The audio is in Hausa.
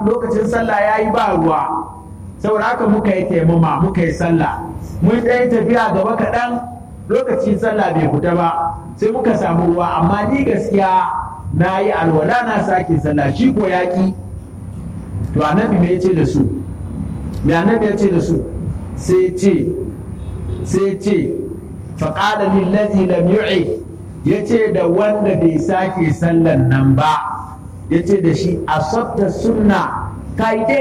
lokacin sallah ya yi ba ruwa saboda haka muka yi taimama muka yi sallah mun ɗaya tafiya gaba kaɗan lokacin sallah bai fita ba sai muka samu ruwa amma ni gaskiya na yi alwala na sake sallah shi ko yaƙi to annabi me yace da su me annabi yace da su sai ce sai ce faqala lillazi lam yu'i yace da wanda bai sake sallan nan ba yace da shi asabta sunna kai